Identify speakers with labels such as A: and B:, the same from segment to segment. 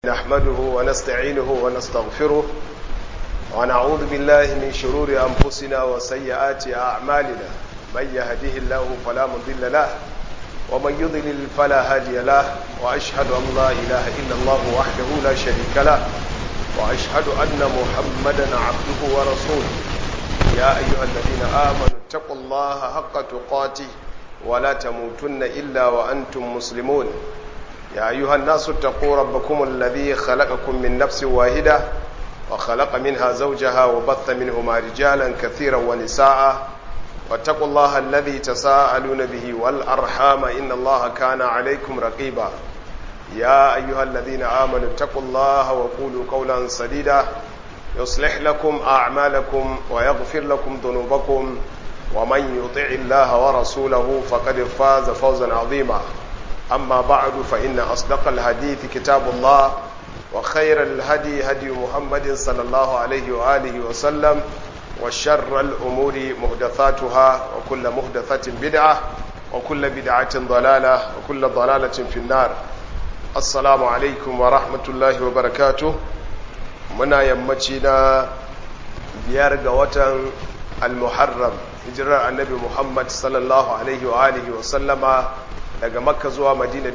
A: نحمده ونستعينه ونستغفره ونعوذ بالله من شرور أنفسنا وسيئات أعمالنا من يهده الله فلا مضل له ومن يضلل فلا هادي له وأشهد أن لا إله إلا الله وحده لا شريك له وأشهد أن محمدا عبده ورسوله يا أيها الذين آمنوا اتقوا الله حق تقاته ولا تموتن إلا وأنتم مسلمون يا أيها الناس اتقوا ربكم الذي خلقكم من نفس واحدة وخلق منها زوجها وبث منهما رجالا كثيرا ونساء واتقوا الله الذي تساءلون به والأرحام إن الله كان عليكم رقيبا يا أيها الذين آمنوا اتقوا الله وقولوا قولا سديدا يصلح لكم أعمالكم ويغفر لكم ذنوبكم ومن يطع الله ورسوله فقد فاز فوزا عظيما أما بعد فإن أصدق الحديث كتاب الله وخير الهدي هدي محمد صلى الله عليه وآله وسلم وشر الأمور محدثاتها وكل محدثة بدعة وكل بدعة ضلالة وكل ضلالة في النار السلام عليكم ورحمة الله وبركاته muna yammaci na biyar ga watan al-muharram hijirar annabi muhammad sallallahu alaihi wa alihi wa sallama daga makka zuwa madina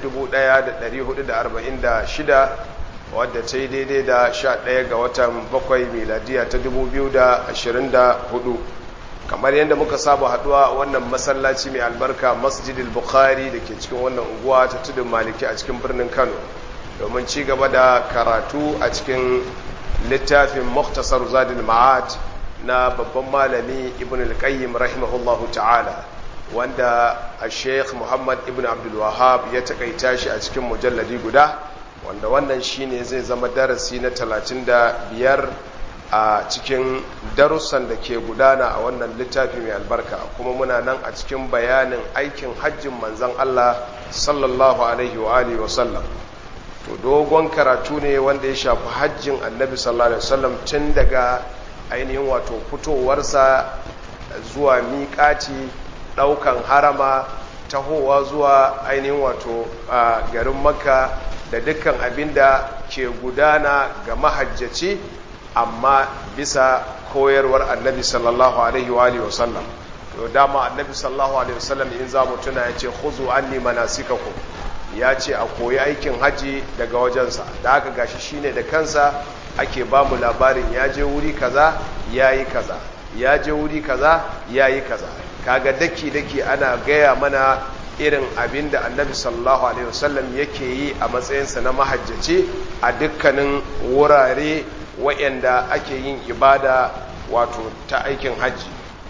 A: 1446 wadda ta yi daidai da 11 ga watan bakwai miladiya ta 2024 kamar yadda muka saba haduwa wannan masallaci mai albarka masjidil bukhari da ke cikin wannan unguwa ta tudun maliki a cikin birnin kano domin ci gaba da karatu a cikin littafin muktasar zadil ma'ad na babban malami ibn al-qayyim rahimahullahu ta'ala wanda a sheikh muhammad ibn abdul wahab ya takaita shi a cikin mujalladi guda wanda wannan shine zai zama darasi na 35 a cikin darussan da ke gudana a wannan littafi mai albarka kuma muna nan a cikin bayanin aikin hajjin manzon Allah sallallahu alaihi wa alihi wa sallam to dogon karatu ne wanda ya shafi hajjin annabi sallallahu alaihi wasallam tun daga ainihin wato fitowarsa zuwa miƙaci ɗaukan harama tahowa zuwa ainihin wato a garin makka da dukkan abin da ke gudana ga mahajjaci amma bisa koyarwar annabi sallallahu alaihi wa sallam to dama annabi sallallahu alaihi wasallam in za mu tuna ya ce khuzu anni manasikakum ya ce a koyi aikin haji daga wajensa da aka gashi shine da kansa ake ba mu labarin ya je wuri kaza ya yi kaza ya je wuri kaza ya yi kaza kaga daki-daki ana gaya mana irin abin da annabi sallallahu alaihi wasallam yake yi a matsayinsa na mahajjaci a dukkanin wurare waɗanda ake yin ibada wato ta aikin hajji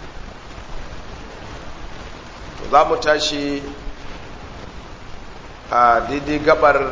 A: za mu tashi a daidai gabar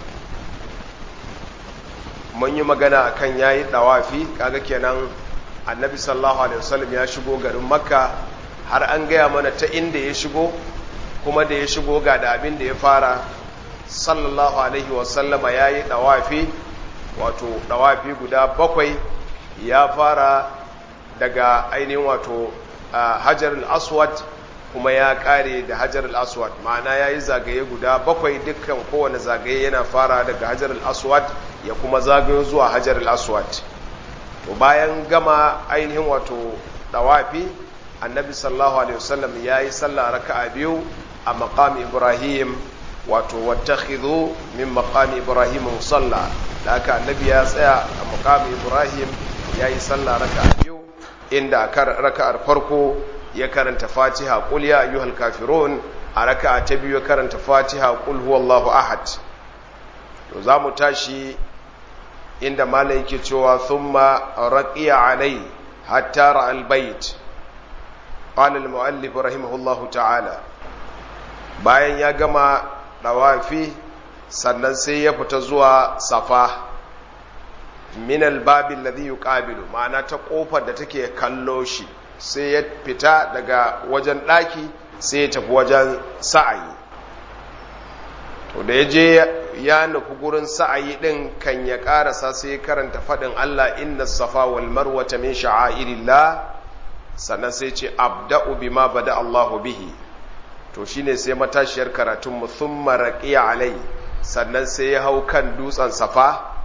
A: mun yi magana kan yayi dawafi kaga kenan annabi sallallahu alaihi wasallam ya shigo garin makka har an gaya mana ta inda ya shigo kuma da ya shigo ga da abin da ya fara sallallahu alaihi wasallama yayi dawafi wato dawafi guda bakwai ya fara daga ainihin wato hajar al-aswad kuma ya kare da hajar al-aswad ma'ana ya yi zagaye guda bakwai dukkan kowane zagaye yana fara daga hajar al-aswad ya kuma zagayo zuwa hajar al-aswad to bayan gama ainihin wato dawafi annabi sallallahu alaihi wasallam ya yi sallah raka'a biyu a maqam ibrahim wato wattakhidhu min maqam ibrahim musalla da aka annabi ya tsaya a maqam ibrahim ya yi sallah raka'a biyu inda raka'ar farko ya karanta fatiha qul ya ayyuhal kafirun a raka'a ta biyu ya karanta fatiha qul huwallahu ahad to zamu tashi inda malai yake cewa thumma raqiya alai hatta ra'al bait qala al muallif rahimahullahu ta'ala bayan ya gama dawafi sannan sai ya fita zuwa safa min al babi alladhi yuqabilu ma'ana ta kofar da take kallo shi sai ya fita daga wajen ɗaki sai ya tafi wajen sa'ayi to da ya je ya nufi gurin sa'ayi ɗin kan ya ƙarasa sai ya karanta faɗin Allah inna safa wal marwata min sha'airillah sannan sai ce abda'u bima bada Allahu bihi to shine sai matashiyar karatun mu thumma raqiya alai sannan sai ya hau kan dutsen safa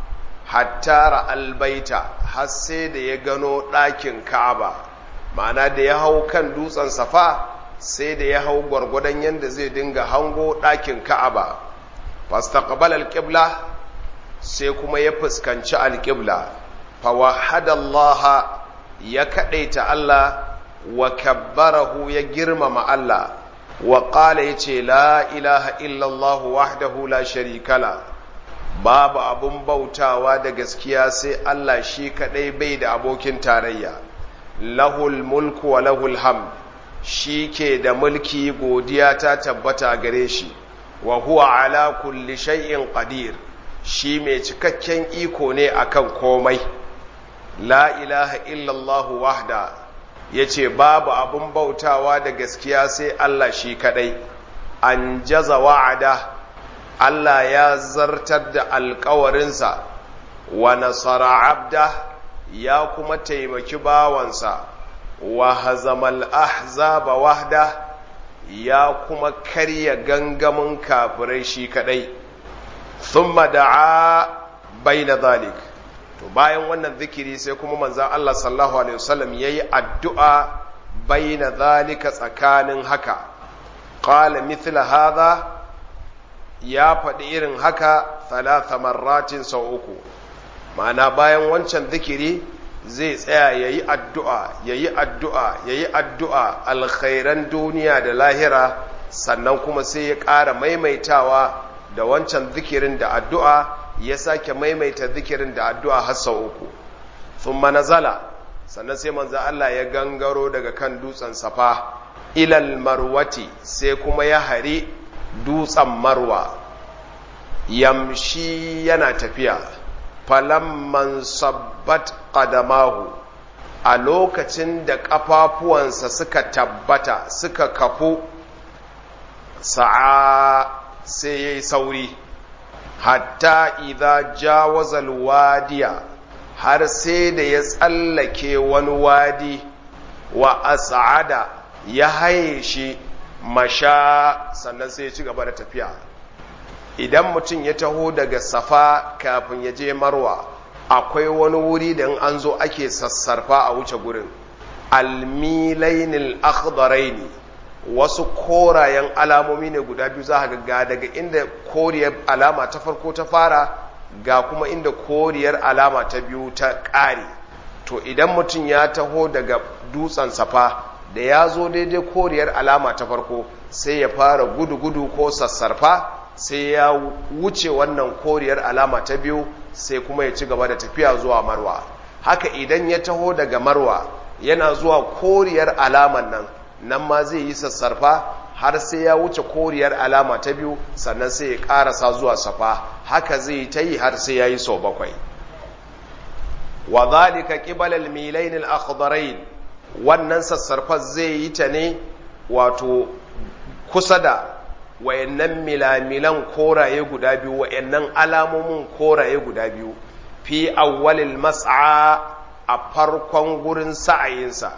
A: hatta albaita har sai da ya gano ɗakin ka'aba ma'ana da ya hau kan dutsen safa sai da ya hau gwargwadon yadda zai dinga hango ɗakin ka'aba fastaqbal alqibla sai kuma ya fuskanci alqibla fawahadallaha ya kadaita Allah wa kabbarahu ya girmama Allah wa qala yace la ilaha illallah wahdahu la sharika la babu abun bautawa da gaskiya sai Allah shi kadai bai da abokin tarayya lahul mulku wa lahul hamd shi ke da mulki godiya ta tabbata gare shi wa huwa ala kulli shay'in qadir shi mai cikakken iko ne akan komai la ilaha illallah wahda yace babu abun bautawa da gaskiya sai Allah shi kadai an jaza wa'ada Allah ya zartar da alkawarinsa wa nasara abda ya kuma taimaki bawansa wa hazamal ahzaba wahda ya kuma karya gangamin kafirai shi kadai thumma da'a baina zalik to bayan wannan zikiri sai kuma manzon Allah sallallahu alaihi wasallam yayi addu'a baina zalika tsakanin haka qala mithla hadha ya faɗi irin haka thalatha marratin sau uku ma'ana bayan wancan zikiri zai tsaya ya yi addu'a ya yi addu'a ya yi addu'a alkhairan duniya da lahira sannan kuma sai ya ƙara maimaitawa da wancan zikirin da addu'a ya sake maimaita zikirin da addu'a har sau uku sun manazala sannan sai manza Allah ya gangaro daga kan dutsen safa ilal marwati sai kuma ya hari dutsen marwa yamshi yana tafiya falamman sabbat qadamahu a lokacin da ƙafafuwansa suka tabbata suka kafu sa'a sai ya yi sauri hatta idha jawazal wadiya har sai da ya tsallake wani wadi wa as'ada ya haye shi masha sannan sai ya ci gaba da tafiya idan mutum ya taho daga safa kafin ya je marwa akwai wani wuri da in an zo ake sassarfa a wuce gurin almilainil akhdaraini wasu korayen alamomi ne guda biyu za ga daga inda koriyar alama ta farko ta fara ga kuma inda koriyar alama ta biyu ta ƙare to idan mutum ya taho daga dutsen safa da ya zo daidai koriyar alama ta farko sai ya fara gudu-gudu ko sassarfa sai ya wuce wannan koriyar alama ta biyu sai kuma ya ci gaba da tafiya zuwa marwa haka idan ya taho daga marwa yana zuwa koriyar alaman nan nan ma zai yi sassarfa har sai ya wuce koriyar alama ta biyu sannan sai ya karasa zuwa safa haka zai ta yi har sai ya yi sau bakwai wa zalika qibala al-milayn al-akhdarain wannan sassarfa zai yi ta ne wato kusa da wayannan milamilan koraye guda biyu wayannan alamomin koraye guda biyu fi awwalil mas'a a farkon gurin sa'ayinsa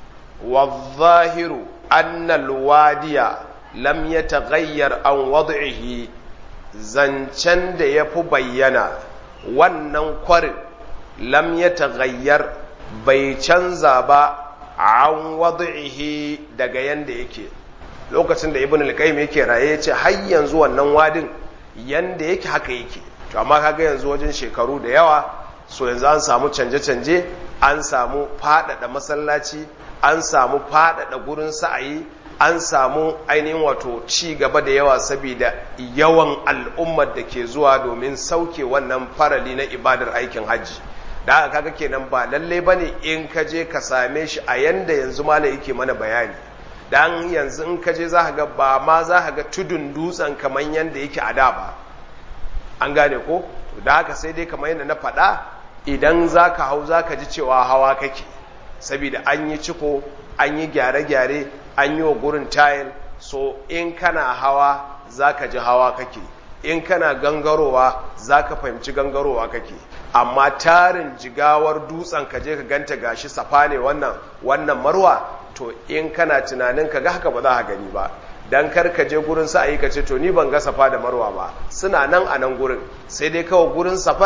A: wadh-zahiru anna al-wadiya lam yataghayyar an wad'ihi zancen da yafi bayyana wannan kwarin lam yataghayyar bai canza ba an wad'ihi daga yanda yake lokacin da ibn al-qayyim yake raye yace har yanzu wannan wadin yanda yake haka yake to amma kaga yanzu wajen shekaru da yawa so yanzu an samu canje-canje an samu fadada masallaci an samu fadada gurin sa'ayi an samu ainihin wato ci gaba da yawa saboda yawan al'ummar da ke zuwa domin sauke wannan farali na ibadar aikin hajji da haka kaga kenan ba lalle bane in ka je ka same shi a yanda yanzu malam yake mana bayani dan yanzu in ka je za ga ba ma za ka ga tudun dutsen kamar yadda yake a da ba an gane ko da haka sai dai kamar yadda na faɗa idan za ka hau za ka ji cewa hawa kake saboda an yi ciko an yi gyare-gyare an yi wa gurin tayil so in kana hawa za ka ji hawa kake in kana gangarowa za ka fahimci gangarowa kake amma tarin jigawar dutsen ka je ka ganta gashi safa ne wannan wannan marwa to in kana tunanin ka ga haka ba za ka gani ba dan kar ka je gurin sa ayi ka ce to ni ban ga safa da marwa ba suna nan a nan gurin sai dai kawai gurin safar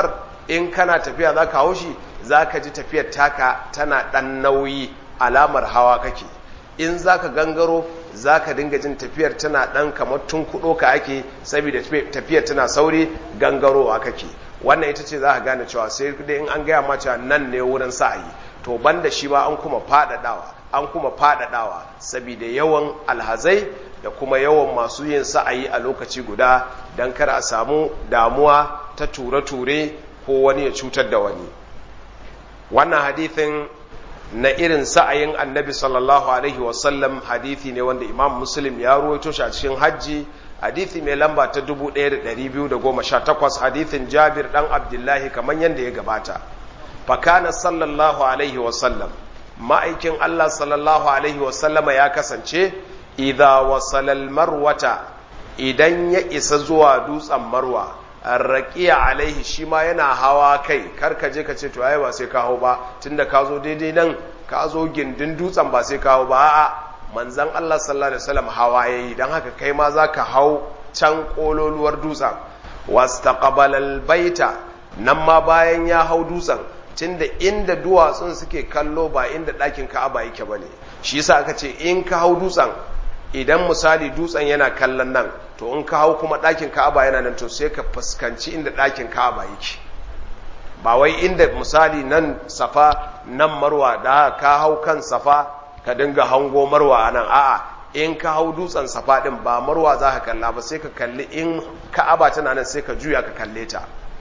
A: in kana tafiya za ka haushi za ka ji tafiyar taka tana ɗan nauyi alamar hawa kake in za ka gangaro za ka dinga jin tafiyar tana ɗan kamar tun kuɗo ka ake saboda tafiyar tana sauri gangarowa kake wannan ita ce za ka gane cewa sai dai in an gaya ma cewa nan ne wurin sa'ayi to banda shi ba an kuma faɗaɗawa an kuma faɗaɗawa saboda yawan alhazai da kuma yawan masu yin sa'ayi a lokaci guda don kar a samu damuwa ta ture-ture ko wani ya cutar da wani wannan hadithin na irin sa'ayin annabi sallallahu alaihi wasallam hadithi ne wanda imam muslim ya ruwaito shi a cikin hajji hadithi mai lamba ta 1218 hadithin jabir dan abdullahi kamar yadda ya gabata fakana sallallahu alaihi wasallam ma'aikin allah sallallahu alaihi wasallama ya kasance idha wasalal marwata idan ya isa zuwa dutsen marwa raqiya alaihi shi ma yana hawa kai karka je ka ce to ai ba sai ka hau ba tunda ka zo daidai nan ka zo gindin dutsen ba sai ka hau ba a'a manzon Allah sallallahu alaihi wasallam hawa yayi dan haka kai ma zaka hau can kololuwar dutsen wastaqbala albayta nan ma bayan ya hau dutsen tunda inda duwatsun suke kallo ba inda ɗakin Ka'aba yake bane shi yasa aka ce in ka hau dutsen idan misali dutsen yana kallon nan to in ka hau kuma ɗakin ka'aba yana nan to sai ka fuskanci inda ɗakin ka'aba yake ba wai inda misali nan safa nan marwa da ka hau kan safa ka dinga hango marwa a nan a'a in ka hau dutsen safa ɗin ba marwa za ka kalla ba sai ka kalli in ka'aba tana nan sai ka juya ka kalle ta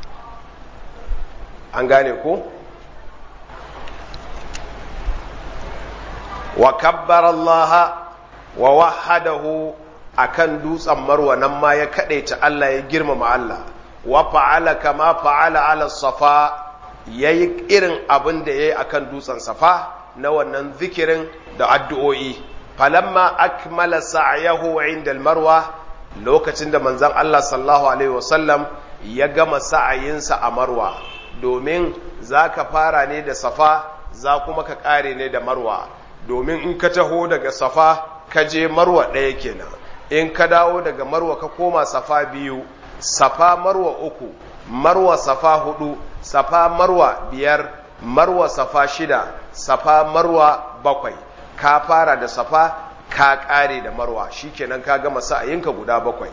A: an gane ko wa kabbara Allah wa wahadahu akan dutsen marwa nan ma ya kadaita Allah ya girmama Allah wa fa'ala kama fa'ala ala safa yayi irin abin da yayi akan dutsen safa na wannan zikirin da addu'o'i falamma akmala sa'yahu 'inda al-marwa lokacin da manzon Allah sallallahu alaihi wasallam ya gama sa'ayinsa a marwa domin zaka fara ne da safa za kuma ka kare ne da marwa domin in ka taho daga safa ka je marwa ɗaya kenan in ka dawo daga marwa ka koma safa biyu safa marwa uku marwa safa hudu safa marwa biyar marwa safa shida safa marwa bakwai ka fara da safa ka ƙare da marwa shikenan ka gama sa'ayinka guda bakwai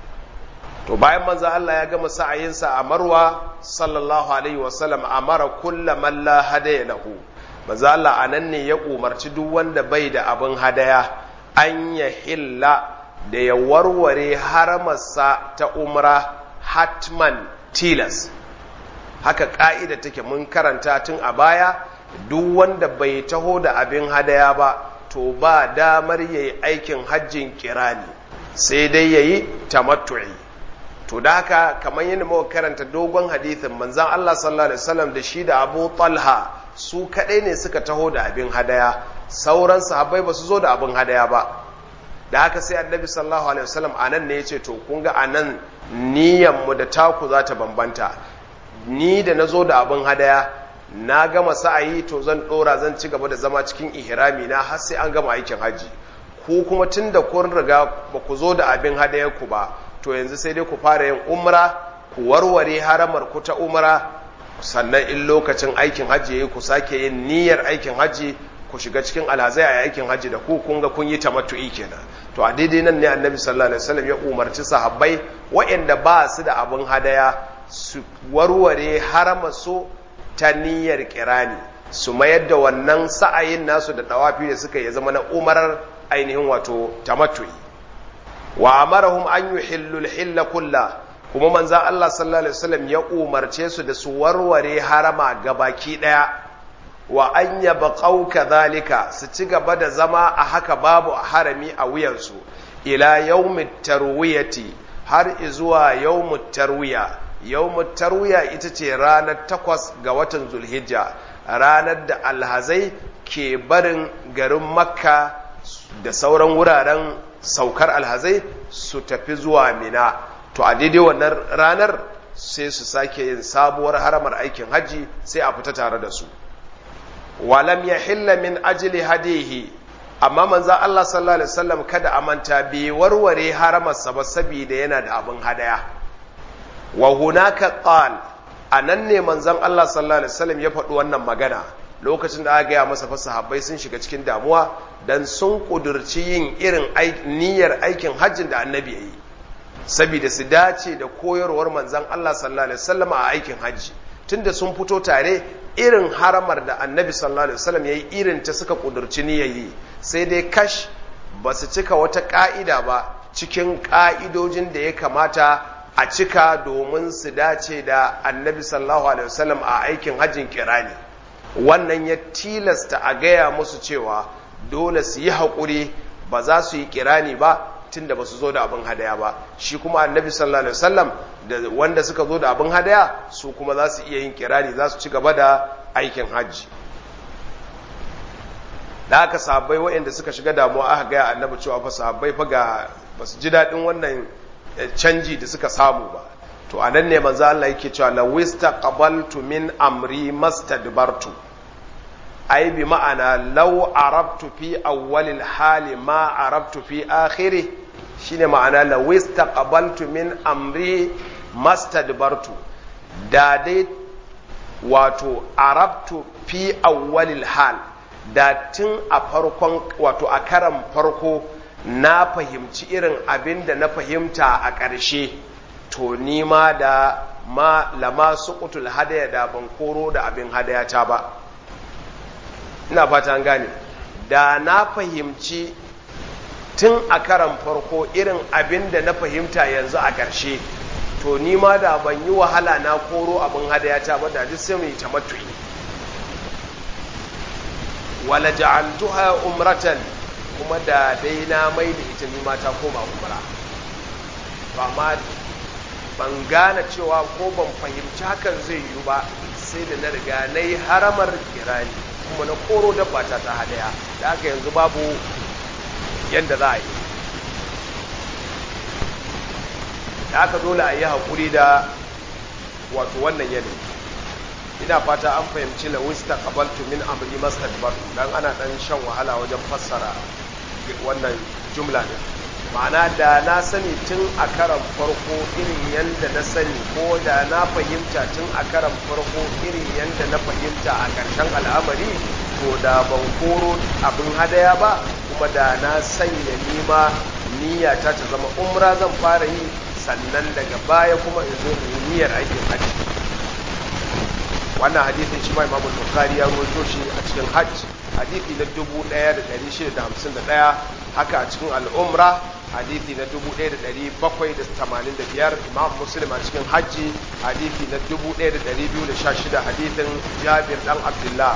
A: to bayan manzo Allah ya gama sa'ayinsa a marwa sallallahu alaihi wasallam amara kullu man la hadaya lahu manzo Allah anan ne ya umarci duk wanda bai da abin hadaya an ya hilla da ya warware haramarsa ta umra hatman tilas haka ka'ida take mun karanta tun a baya duk wanda bai taho da abin hadaya ba to ba damar yayi aikin hajjin kirani sai dai yayi tamattu'i to da haka kamar yadda muka karanta dogon hadithin manzon Allah sallallahu alaihi wasallam da shi da Abu Talha su kadai ne suka taho da abin hadaya sauran sahabbai ba su zo da abin hadaya ba da haka sai annabi sallallahu alaihi wasallam anan ne yace to kun ga anan niyyar mu da taku za ta bambanta ni da nazo da abin hadaya na gama sa'ayi to zan dora zan ci gaba da zama cikin ihrami na har sai an gama aikin haji ku kuma tunda kun riga ba ku zo da abin hadayar ku ba to yanzu sai dai ku fara yin umra ku warware haramar ku ta umra sannan in lokacin aikin hajji yayi ku sake yin niyyar aikin hajji ku shiga cikin alhazai a aikin hajji da ku kun ga kun yi tamattu'i kenan to a daidai nan ne annabi sallallahu alaihi wasallam ya umarci sahabbai waɗanda ba su da abin hadaya su warware harama su ta niyyar kirani su mayar da wannan sa'ayin nasu da dawafi da suka yi zama na umarar ainihin wato tamattu'i wa amarahum an yuhillu al-hilla kullahu kuma manzan Allah sallallahu Alaihi wasallam ya umarce su da su warware harama gabaki ɗaya wa an yaba ƙauka zalika su ci gaba da zama a haka babu harami a wuyansu ila yawmut tarwiyati har izuwa yawmut tarwiya yawmut tarwiya ita ce ranar takwas ga watan zulhijja ranar da alhazai ke barin garin makka da sauran wuraren saukar alhazai su tafi zuwa mina to a daidai wannan ranar sai su sake yin sabuwar haramar aikin hajji sai a fita tare da su walam ya hilla min ajili hadihi amma manzan Allah sallallahu alaihi wasallam kada a manta bai warware haramarsa ba saboda yana da abin hadaya wa hunaka qal a nan ne manzon Allah sallallahu alaihi wasallam ya faɗi wannan magana lokacin da aka gaya masa fa sahabbai sun shiga cikin damuwa dan sun kudurci yin irin niyyar aikin hajjin da annabi ya yi saboda su dace da koyarwar manzon Allah sallallahu alaihi wasallam a aikin hajji tunda sun fito tare irin haramar da annabi sallallahu alaihi wasallam yayi irin ta suka kudurci niyyar yi sai dai kash ba su cika wata ka'ida ba cikin ka'idojin da ya kamata a cika domin su dace da annabi sallallahu alaihi wasallam a aikin hajjin kirani wannan ya tilasta a gaya musu cewa dole su yi haƙuri ba za su yi kirani ba tunda ba su zo da abin hadaya ba shi kuma annabi sallallahu alaihi wasallam da wanda suka zo da abin hadaya su kuma za su iya yin kirani za su ci gaba da aikin hajji da aka sahabbai waɗanda suka shiga damuwa aka gaya annabi cewa fa sahabbai fa ga ba su ji daɗin wannan canji da suka samu ba to a nan ne manzo Allah yake cewa la wista qabaltu min amri mastadbartu ai bi ma'ana law arabtu fi awwalil hali ma arabtu fi akhiri shine ma'ana la wista qabaltu min amri mastadbartu da dai wato arabtu fi awwalil hal da tun a farkon wato a karan farko na fahimci irin abin da na fahimta a ƙarshe to nima da ma lama suqutul hadaya da ban koro da abin hadaya ta ba ina fata an gane da na fahimci tun a karan farko irin abin da na fahimta yanzu a ƙarshe to nima da ban yi wahala na koro abin hadaya ta ba da duk sai mu yi tamattu'i wala ja'altuha umratan kuma da dai na mai da ita nima ta koma umra ba ma ban gane cewa ko ban fahimci hakan zai yiwu ba sai da na riga na yi haramar kirani kuma na koro dabba ta ta hadaya da aka yanzu babu yadda za a yi da aka dole a yi haƙuri da wato wannan yanayi ina fata an fahimci la wista qabaltu min amri mastadbartu dan ana dan shan wahala wajen fassara wannan jumla ne ma'ana da na sani tun a karan farko irin yadda na sani ko da na fahimta tun a karan farko irin yadda na fahimta a ƙarshen al'amari to da ban koro abin hadaya ba kuma da na sanya nima niyyata ta zama umra zan fara yi sannan daga baya kuma in zo in niyyar aikin hajji wannan hadithin shi ma imamu bukhari ya rawaito shi a cikin hajj hadithi na 1651 haka a cikin al'umra hadithi na 1785 imam muslim a cikin hajji hadithi na 1216 hadithin jabir dan abdullah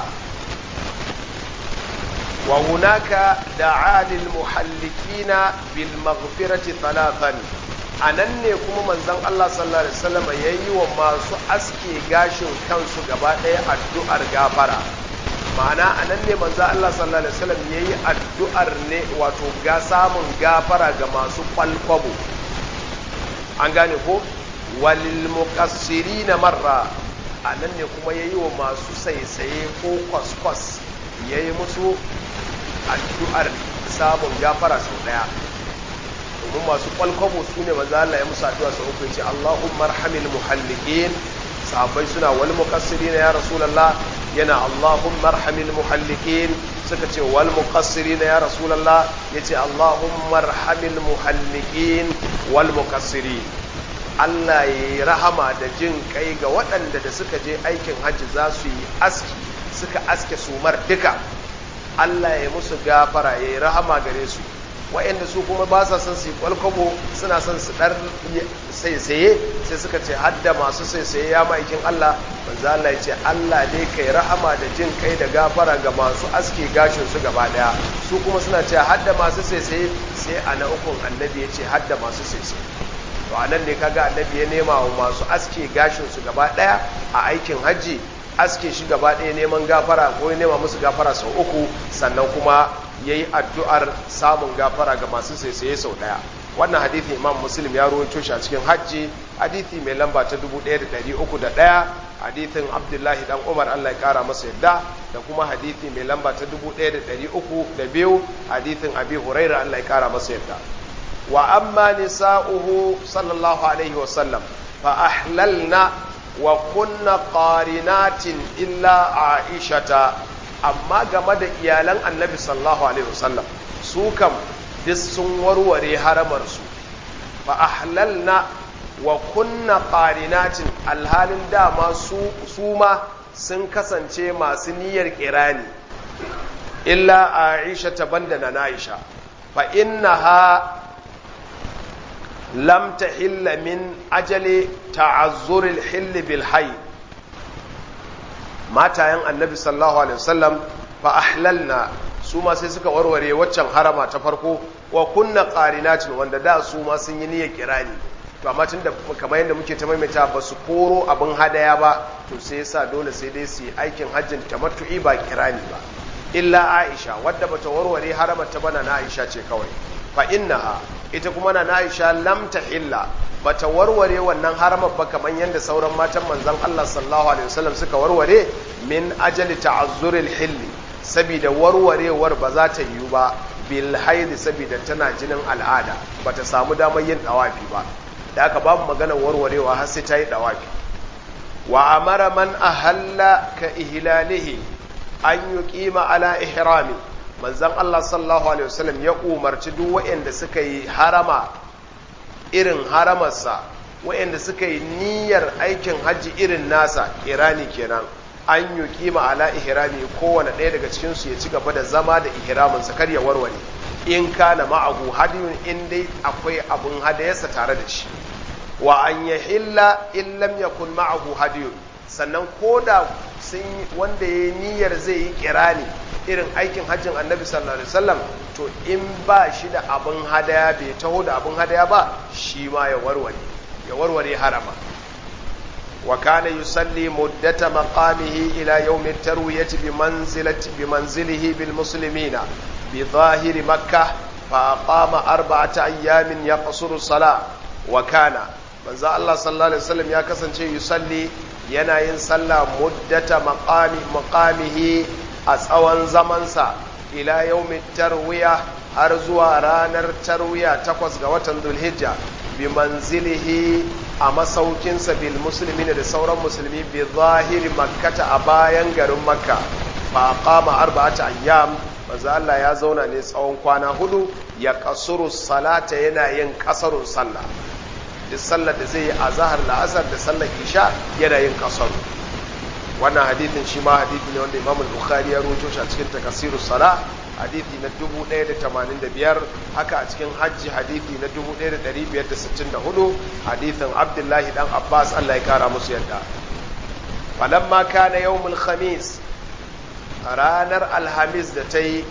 A: wa hunaka da'a lil muhallikina bil maghfirati thalathan anan ne kuma manzon Allah sallallahu alaihi wasallam yayi wa masu aske gashin kansu gaba ɗaya addu'ar gafara ma'ana a nan ne manzo Allah sallallahu alaihi wasallam yayi addu'ar ne wato ga samun gafara ga masu kwalkwabo an gane ko walil muqassirina marra a nan ne kuma yayi wa masu saisaye ko kwaskwas yayi musu addu'ar samun gafara sau daya domin masu kwalkwabo su ne manzo Allah ya musu addu'a sau uku yace Allahumma arhamil muhalliqin sahabbai suna wal muqassirin ya rasulullah yana Allahumma arhamil muhalliqin suka ce wal muqassirin ya rasulullah yace Allahumma arhamil muhalliqin wal muqassirin Allah ya yi rahama da jin kai ga waɗanda da suka je aikin hajji za su yi aski suka aske sumar duka Allah ya musu gafara ya yi rahama gare su waɗanda su kuma ba sa son su yi kwalkwabo suna son su ɗar saisaye sai suka ce hadda masu saisaye ya ma'aikin Allah manzo Allah ya ce Allah dai kai rahama da jin kai da gafara ga masu aske gashin su gaba daya su kuma suna ce hadda masu saisaye sai a na ukun annabi ya ce hadda masu saisaye to anan ne kaga annabi ya nema wa masu aske gashin su gaba daya a aikin hajji aske shi gaba daya neman gafara ko ya nema musu gafara sau uku sannan kuma yayi addu'ar samun gafara ga masu saisaye sau daya wannan hadithi imam muslim ya rawaito shi a cikin hajji hadithi mai lamba ta 1301 hadithin abdullahi dan umar allah ya kara masa yadda da kuma hadithi mai lamba ta 1302 hadithin abi huraira allah ya kara masa yadda wa amma nisa'uhu sallallahu alaihi wasallam fa ahlalna wa kunna qarinatin illa aishata amma game da iyalan annabi sallallahu alaihi wasallam su kam duk sun warware haramarsu fa ahlalna wa kunna qarinatin alhalin dama su su ma sun kasance masu niyyar kirani illa aisha ta banda na aisha fa innaha lam tahilla min ajali ta'azzuril hill bil hayy matayen annabi sallallahu alaihi wasallam fa ahlalna su ma sai suka warware waccan harama ta farko wa kunna qarinatin wanda da su ma sun yi niyyar kirani to amma tunda kamar yadda muke ta maimaita ba su koro abin hadaya ba to sai yasa dole sai dai su yi aikin hajjin tamattu'i ba kirani ba illa Aisha wadda bata warware haramar ta bana na Aisha ce kawai fa innaha ita kuma na Aisha lam tahilla bata warware wannan haramar ba kamar yadda sauran matan manzon Allah sallallahu alaihi wasallam suka warware min ajali ta'azzuril hilli saboda warwarewar ba za ta yiwu ba bil haidi saboda tana jinin al'ada bata samu damar yin dawafi ba da aka babu magana warwarewa har sai ta yi dawafi wa amara man ahalla ka ihlalihi an yuqima ala ihrami manzon Allah sallallahu alaihi wasallam ya umarci duk waɗanda suka yi harama irin haramarsa waɗanda suka yi niyyar aikin hajji irin nasa irani kenan an yi kima ala ihrami kowane ɗaya daga cikinsu ya ci gaba da zama da ihraminsa kar ya warware in kana ma'ahu hadiyun in dai akwai abun hadayarsa tare da shi wa an ya hilla in lam yakun ma'ahu hadiyun sannan koda sun wanda ya niyyar zai yi kirani irin aikin hajjin annabi sallallahu alaihi wasallam to in ba shi da abun hadaya bai taho da abun hadaya ba shi ma ya warware ya warware harama وكان يصلي مدة مقامه إلى يوم التروية بمنزلة بمنزله بالمسلمين بظاهر مكة فأقام أربعة أيام يقصر الصلاة وكان من الله صلى الله عليه وسلم يا كسن يصلي ينا صلى مدة مقام مقامه أسوان زمنسا إلى يوم التروية أرزوا رانر تروية تقوز قوة ذو الهجة bimanzilihi a masaukinsa bil musulmi da sauran musulmi bi zahiri makkata a bayan garin makka fa qama arba'ata ayyam manzo Allah ya zauna ne tsawon kwana hudu ya kasuru salata yana yin kasarun sallah duk sallar da zai yi a zahar la'asar da sallar isha yana yin kasaru wannan hadithin shi ma hadithi ne wanda imam bukhari ya roto shi a cikin takasirus sala hadithi na 1085 haka a cikin hajji hadithi na 1564 hadithin abdullahi dan abbas Allah ya kara musu yadda falamma kana yawmul khamis ranar alhamis da ta yi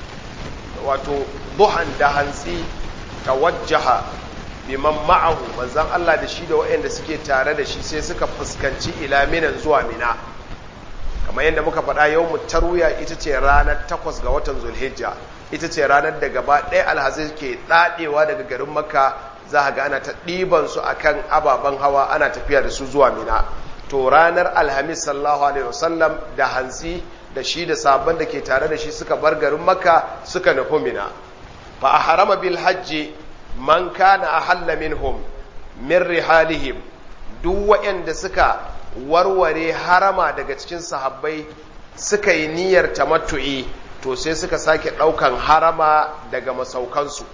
A: wato duhan da hantsi tawajjaha biman ma'ahu manzan Allah da shi da waɗanda suke tare da shi sai suka fuskanci ila minan zuwa mina kamar yadda muka faɗa yau mu tarwiya ita ce ranar takwas ga watan zulhijja ita ce ranar da gaba ɗaya alhazai ke ɗaɗewa daga garin makka za a ga ana ta ɗiban su akan ababen hawa ana tafiya da su zuwa mina to ranar alhamis sallallahu alaihi wasallam da hantsi da shi da sabon da ke tare da shi suka bar garin makka suka nufi mina fa a harama bil hajji man kana ahalla minhum min rihalihim duk waɗanda suka warware harama daga cikin sahabbai suka yi niyyar tamattu'i to sai suka sake ɗaukan harama daga masaukansu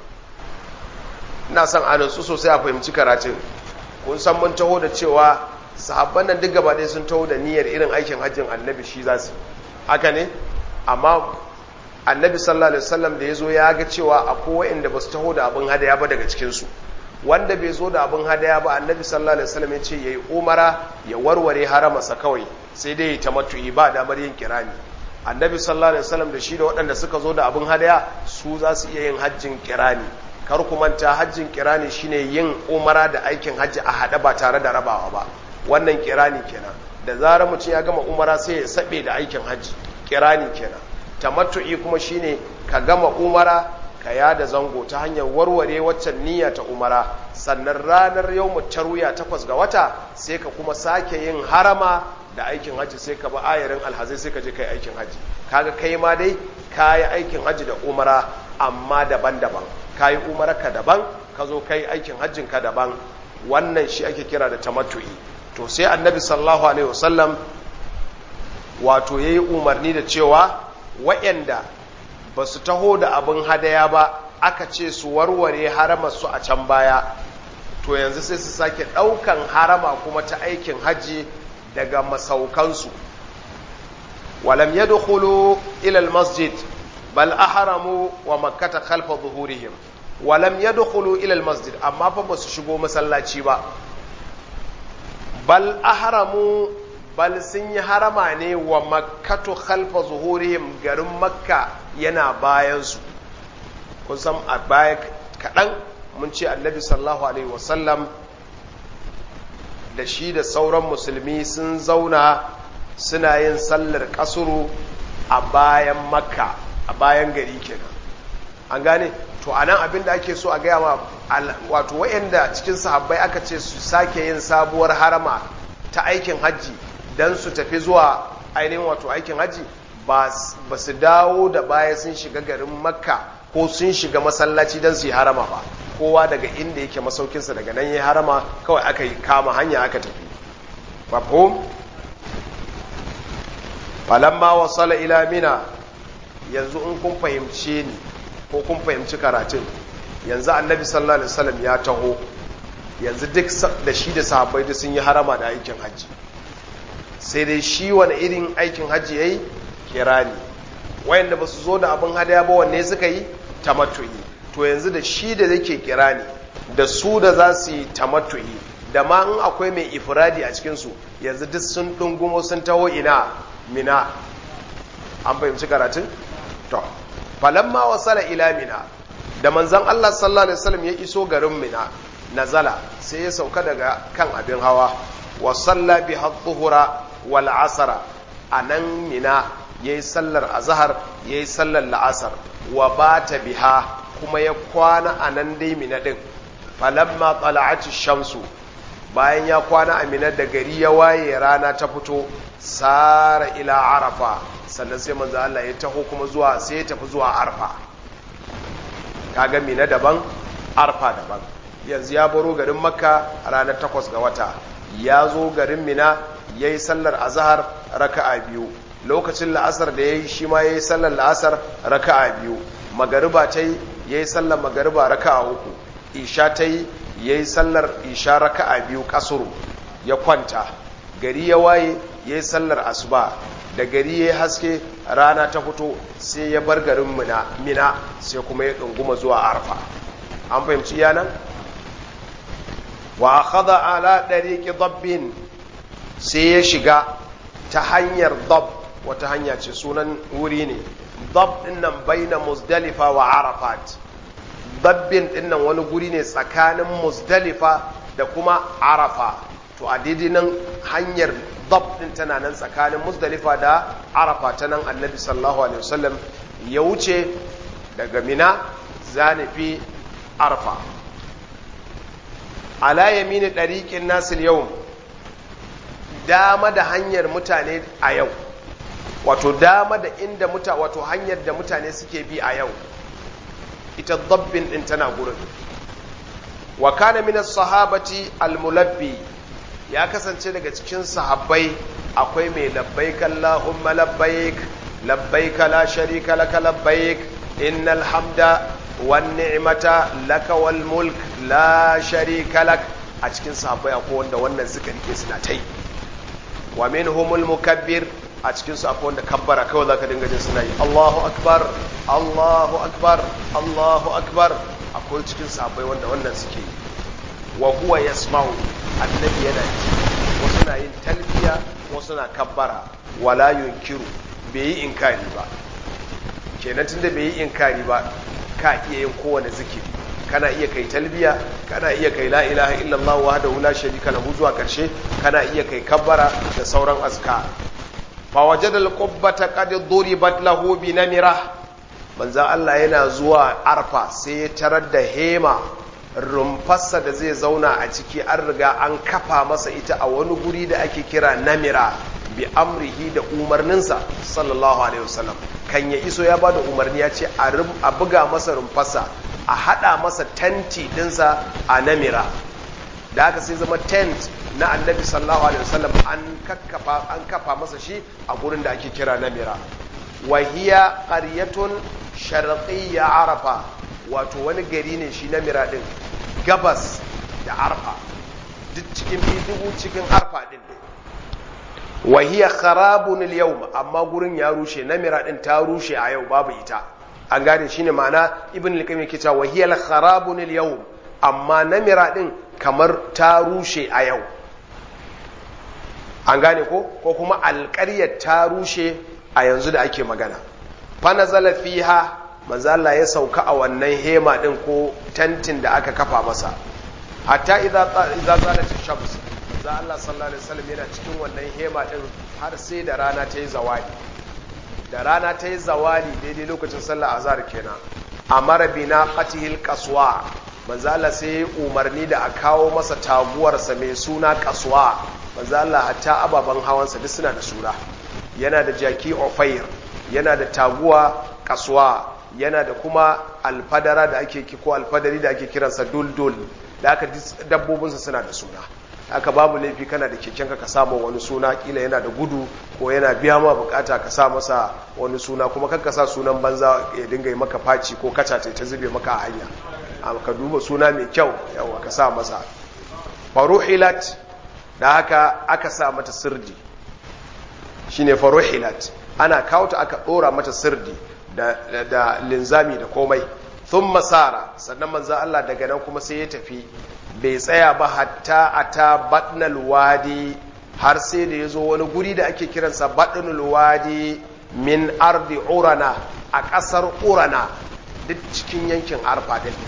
A: ina son a nutsu sosai a fahimci karatun kun san mun taho da cewa sahabban nan duk gaba ɗaya sun taho da niyyar irin aikin hajjin annabi shi za su haka ne amma annabi sallallahu alaihi wasallam da ya zo ya ga cewa akwai waɗanda ba su taho da abin hadaya ba daga cikinsu wanda bai zo da abin hadaya ba annabi sallallahu alaihi wasallam ya ce yayi umara ya warware haramarsa kawai sai dai ta matu'i ba damar yin kirani annabi sallallahu alaihi wasallam da shi da waɗanda suka zo da abin hadaya su za su iya yin hajjin kirani kar ku manta hajjin kirani shine yin umara da aikin hajji a hada ba tare da rabawa ba wannan kirani kenan da zarar mutum ya gama umara sai ya sabe da aikin hajji kirani kenan tamattu'i kuma shine ka gama umara ka yada zango ta hanyar warware waccan niyya ta umara sannan ranar yau tarwiya takwas ga wata sai ka kuma sake yin harama da aikin hajji sai ka ba ayarin alhazai sai ka je kai aikin hajji kaga kai ma dai ka yi aikin hajji da umara amma daban-daban ka yi umara ka daban ka zo kai aikin hajjin ka daban wannan shi ake kira da tamattu'i to sai annabi sallallahu alaihi wasallam wato yayi umarni da cewa waɗanda ba su taho da abin hadaya ba aka ce su warware haramar su a can baya to yanzu sai su sake ɗaukan harama kuma ta aikin hajji daga masaukansu walam yadkhulu ila almasjid bal ahramu wa makkata khalfa zuhurihim walam yadkhulu ila almasjid amma fa ba su shigo masallaci ba bal ahramu bal sun yi harama ne wa makkatu khalfa zuhurihim garin makka yana bayansu kun san a baya kaɗan mun ce annabi sallallahu alaihi wasallam da shi da sauran musulmi sun zauna suna yin sallar kasuru a bayan makka a bayan gari kenan an gane to anan abin da ake so a gaya ma wato wayanda cikin sahabbai aka ce su sake yin sabuwar harama ta aikin hajji don su tafi zuwa ainihin wato aikin hajji ba su dawo da baya sun shiga garin makka ko sun shiga masallaci don su yi harama ba kowa daga inda yake masaukinsa daga nan ya harama kawai aka yi kama hanya aka tafi mafhum falamma wasala ila mina yanzu in kun fahimce ni ko kun fahimci karatun yanzu annabi sallallahu alaihi wasallam ya taho yanzu duk da shi da sahabbai da sun yi harama da aikin hajji sai dai shi wani irin aikin hajji yayi kirani wayanda ba su zo da abin hadaya ba wanne suka yi tamattu'i to yanzu da shi da yake kirani da su da za su yi tamattu'i da ma in akwai mai ifradi a cikinsu yanzu duk sun dungumo sun taho ina mina an fahimci karatun to falamma wasala ila mina da manzon Allah sallallahu alaihi wasallam ya iso garin mina nazala sai ya sauka daga kan abin hawa wa salla bi hadhuhura wal asra anan mina yayi sallar azhar yayi sallar la'asar wa bata biha kuma ya kwana anan dai mina din falamma tala'ati shamsu bayan ya kwana a mina da gari ya waye rana ta fito sara ila arafa sannan sai manzo Allah ya taho kuma zuwa sai ya tafi zuwa arfa kaga mina daban arfa daban yanzu ya baro garin makka ranar takwas ga wata ya zo garin mina ya yi sallar azahar raka'a biyu lokacin la'asar da ya yi shi ma ya yi sallar la'asar raka'a biyu magariba ta yi ya yi sallar magariba raka'a uku isha ta yi ya yi sallar isha raka'a biyu kasuru ya kwanta gari ya waye ya yi sallar asuba da gari ya haske rana ta fito sai ya bar garin mina sai kuma ya ɗunguma zuwa arfa an fahimci yanan wa akhadha ala dariqi dabbin sai ya shiga ta hanyar dab wata hanya ce sunan wuri ne dab dinnan baina muzdalifa wa arafat dabbin dinnan wani guri ne tsakanin muzdalifa da kuma arafa to a daidai nan hanyar dab din tana nan tsakanin muzdalifa da arafa ta nan annabi sallallahu alaihi wasallam ya wuce daga mina zanifi arfa ala yamini ɗariƙin nasil yau dama da hanyar mutane a yau wato dama da inda muta wato hanyar da mutane suke bi a yau ita dabbin din tana gurin wa kana min sahabati almulabbi ya kasance daga cikin sahabbai akwai mai labbaik allahumma labbaik labbaik la sharika laka labbaik innal hamda wan ni'mata laka wal mulk la sharika lak a cikin sahabbai akwai wanda wannan suka rike suna tai wa minhumul mukabbir a cikin su akwai wanda kabbara kawai zaka dinga jin suna yi Allahu akbar Allahu akbar Allahu akbar akwai cikin sahabbai wanda wannan suke yi wa huwa yasma'u annabi yana ji wasu na yin talbiya wasu na kabbara wala yunkiru bai yi inkari ba kenan tunda bai yi inkari ba ka iya yin kowane zikiri kana iya kai talbiya kana iya kai la ilaha illallah wahdahu la sharika lahu zuwa karshe kana iya kai kabbara da sauran azkar fa wajada al-qubbata qad duribat lahu bi namira manzo Allah yana zuwa arfa sai ya tarar da hema rumfarsa da zai zauna a ciki an riga an kafa masa ita a wani guri da ake kira namira bi amrihi da umarninsa sallallahu alaihi wasallam kan ya iso ya bada umarni ya ce a buga masa rumfarsa a hada masa tenti dinsa a namira da haka sai zama tent na annabi sallallahu alaihi wasallam an kakkafa an kafa masa shi a gurin da ake kira namira wa hiya qaryatun sharqiyya arafa wato wani gari ne shi namira din gabas da arfa duk cikin dubu cikin arfa din ne wa hiya kharabun al-yawm amma gurin ya rushe namira din ta rushe a yau babu ita an gane shine ma'ana ibn al-qayyim yake cewa wa hiya kharabun al-yawm amma namira din kamar ta rushe a yau an gane ko ko kuma alƙaryar ta rushe a yanzu da ake magana fa nazala fiha manzo Allah ya sauka a wannan hema din ko tantin da aka kafa masa hatta idza idza zalat shams manzo Allah sallallahu alaihi wasallam yana cikin wannan hema din har sai da rana ta yi zawali da rana ta yi zawali daidai lokacin sallar azhar kenan amara bina qatihil qaswa manzo Allah sai umarni da a kawo masa taguwarsa mai suna qaswa manzo Allah hatta ababan hawansa duk suna da suna yana da jaki ofair yana da taguwa qaswa yana da kuma alfadara da ake ko alfadari da ake kiransa duldul da aka dabbobinsa suna da suna aka babu laifi kana da kekenka ka samu wani suna kila yana da gudu ko yana biya ma bukata ka sa masa wani suna kuma kan ka sa sunan banza ya dinga yi maka faci ko kaca ta zube maka a hanya amma ka duba suna mai kyau yawa ka sa masa faruhilat da haka aka sa mata sirdi shine faruhilat ana kawo ta aka dora mata sirdi da, da linzami da komai sun masara sannan manzo Allah daga nan kuma sai ya tafi bai tsaya ba hatta ata batnal wadi har sai da ya zo wani guri da ake kiransa batnal wadi min ardi urana a ƙasar urana duk cikin yankin arfa din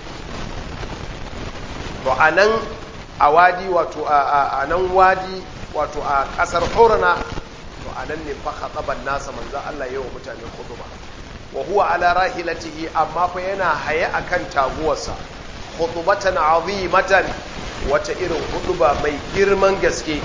A: to a nan a wadi wato a nan wadi wato a ƙasar urana to a nan ne fa khataban nasa manzo Allah yawa mutane khutba wa huwa ala rahilatihi amma fa yana haye akan taguwarsa khutbatan azimatan wata irin huduba mai girman gaske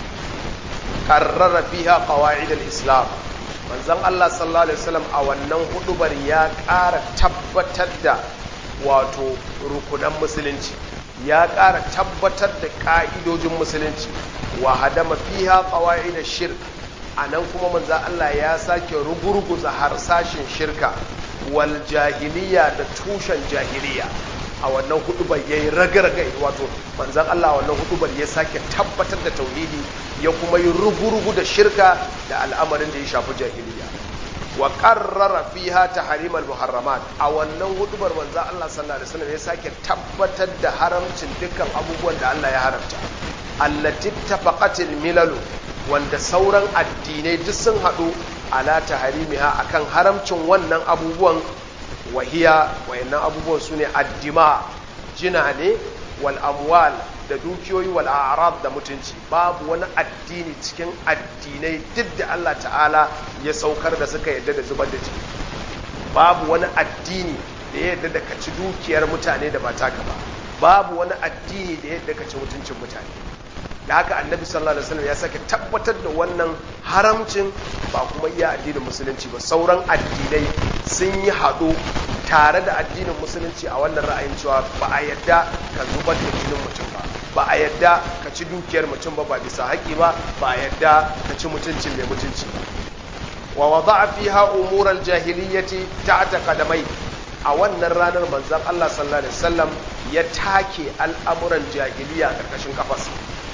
A: karrara fiha qawaid al-islam manzon Allah sallallahu alaihi wasallam a wannan hudubar ya ƙara tabbatar da wato rukunan musulunci ya ƙara tabbatar da ƙa'idojin musulunci wa hadama fiha qawaid ash-shirk anan kuma manzon Allah ya sake rugurguza harsashin shirka wal jahiliya da tushen jahiliya a wannan hudubar ya yi ragargai wato manzan Allah a wannan hudubar ya sake tabbatar da tauhidi ya kuma yi rugu-rugu da shirka da al'amarin da ya shafi jahiliya wa qarrara fiha tahrim al-muharramat a wannan hudubar manzan Allah sallallahu alaihi wasallam ya sake tabbatar da haramcin dukkan abubuwan da Allah ya haramta allati tafaqatil milalu wanda sauran addinai duk sun hadu ala tahrimiha akan haramcin wannan abubuwan wahiya wayannan abubuwan su ne addima jina ne wal amwal da dukiyoyi wal a'rad da mutunci babu wani addini cikin addinai duk da Allah ta'ala ya saukar da suka yadda da zubar da jini babu wani addini da ya yadda da ka ci dukiyar mutane da ba taka ba babu wani addini da ya yadda ka ci mutuncin mutane da haka annabi sallallahu alaihi wasallam ya sake tabbatar da wannan haramcin ba kuma iya addinin musulunci ba sauran addinai sun yi haɗu tare da addinin musulunci a wannan ra'ayin cewa ba a yadda ka zubar da jinin mutum ba ba a yadda ka ci dukiyar mutum ba ba bisa haƙi ba ba a yadda ka ci mutuncin mai mutunci ba wa wada'a fiha umural jahiliyyati ta'ata qadamai a wannan ranar manzon Allah sallallahu alaihi wasallam ya take al'amuran jahiliya karkashin kafarsa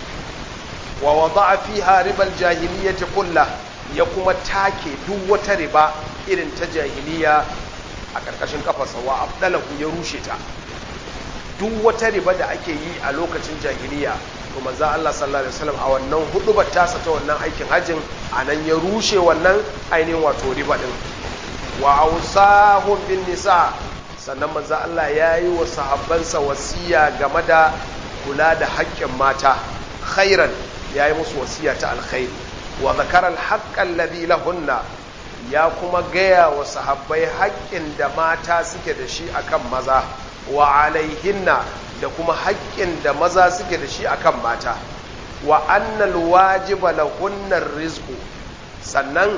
A: wa wada'a fiha ribal jahiliyyati kullah ya kuma take duk wata riba irin ta jahiliya a karkashin kafarsa wa abdalahu ya rushe ta duk wata riba da ake yi a lokacin jahiliya to manzo Allah sallallahu alaihi wasallam a wannan hudubar tasa ta wannan aikin hajjin anan ya rushe wannan ainihin wato riba din wa awsahum bin nisa sannan manzo Allah ya yi wa sahabbansa wasiya game da kula da haƙƙin mata khairan ya yi musu wasiya ta alkhairi wa zakarar haƙƙan ladhi lahunna ya kuma gaya wa sahabbai haƙƙin da mata suke da shi akan maza wa alaihinna da kuma haƙƙin da maza suke da shi akan mata wa annal wajiba lahunnar rizqu sannan